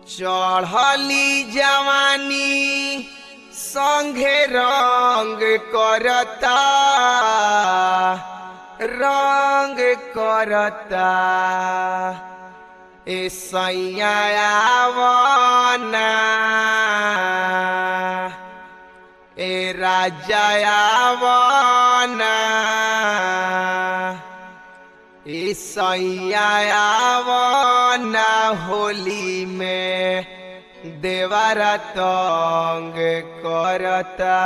चढ़ली जवानी संघे रंग करता रंग करता ए सैयावना ए राजावना ए सैयावना होली में देवारा तंग करता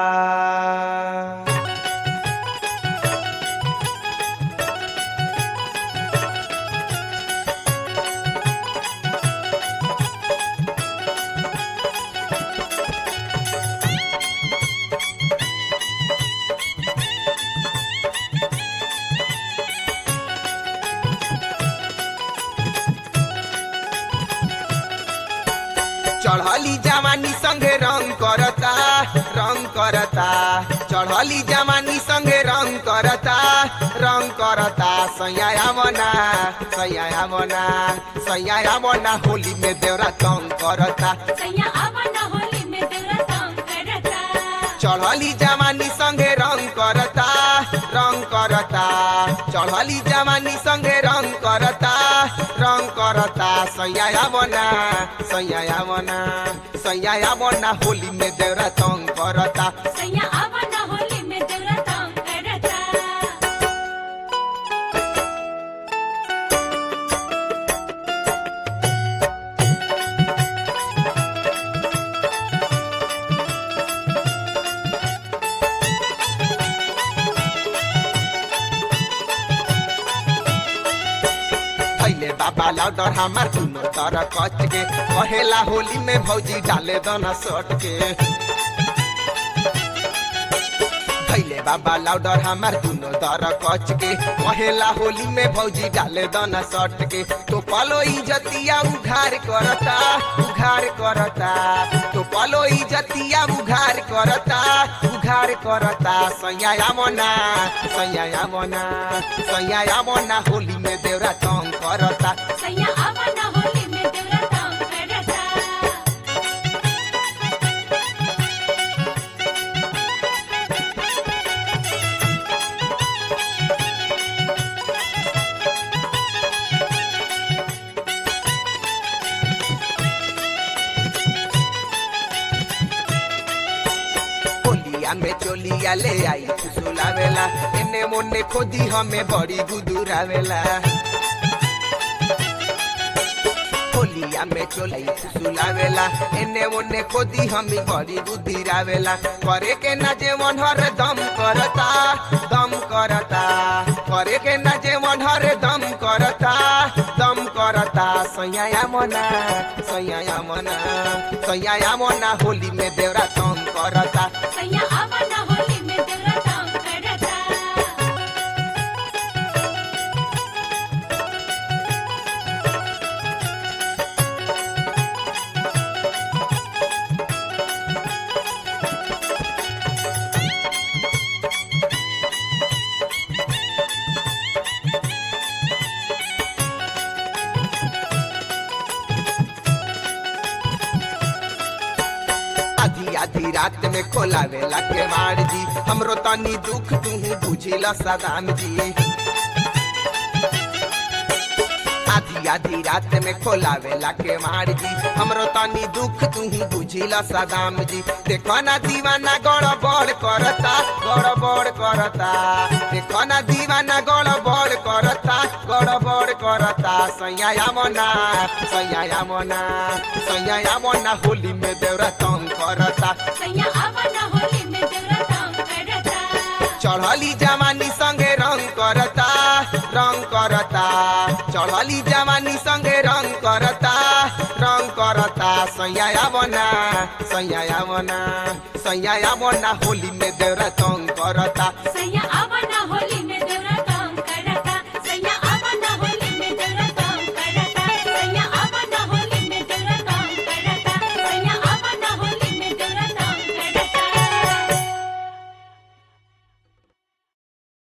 चढ़ली जवानी संगे रंग करता रंग करता चढ़ली जवानी संगे रंग करता रंग करता सैया मना सैया मना सैया मना होली में देवरा तंग करता सैया आवना होली में देवरा तंग करता चढ़ली जवानी संगे रंग करता रंग करता चढ़ली जवानी संगे रंग करता रंग करता सैया मना सैया मना सैया मना होली में देवरा तंग करता सैया आवना होली में देवरा तंग करता पहले बाबा लाउडर हमार दुनो तरह कच के कहेला होली में भौजी डाले दना सट के पहले बाबा लाउडर हमार दुनो तरह कच के कहेला होली में भौजी डाले दना सट के तो पलो इजतिया उघार करता उघार करता तो पलो इजतिया उघार करता उघार करता सैया मना सैया मना सैया मना होली में देवरा तंग करता सैया आवना होली में देवरा तंग करता होलिया में चोलिया ले आई फुसुलावेला एने मोने खोदी हमें बड़ी गुदुरावेला होलिया में चोलाई फुसुलावेला एने मोने खोदी हमें बड़ी गुदुरावेला करे के ना जे मन हर दम करता दम करता करे के ना जे मन हर दम करता दम करता सैया मना सैया मना सैया मना होली में देवरा तंग करता सैया आवना होली में देवरा तंग करता आधी आधी रात में खोलावेला के मार जी हमरो तनी दुख तू बुझिला सदाम जी आधी आधी रात में खोलावेला के मार जी हमरो तनी दुख तू बुझिला सदाम जी देखो ना दीवाना गड़बड़ करता गड़बड़ करता देखो ना दीवाना गड़बड़ करता गड़बड़ करता सैया मना सैया मना सैया मना होली में देवरा तंग करता सैया आवना होली में देवरा तंग करता चढ़ली जवानी संगे रंग करता रंग करता चढ़ली जवानी संगे रंग करता रंग करता सैया बना सैया बना सैया बना होली में देवरा तंग करता सैया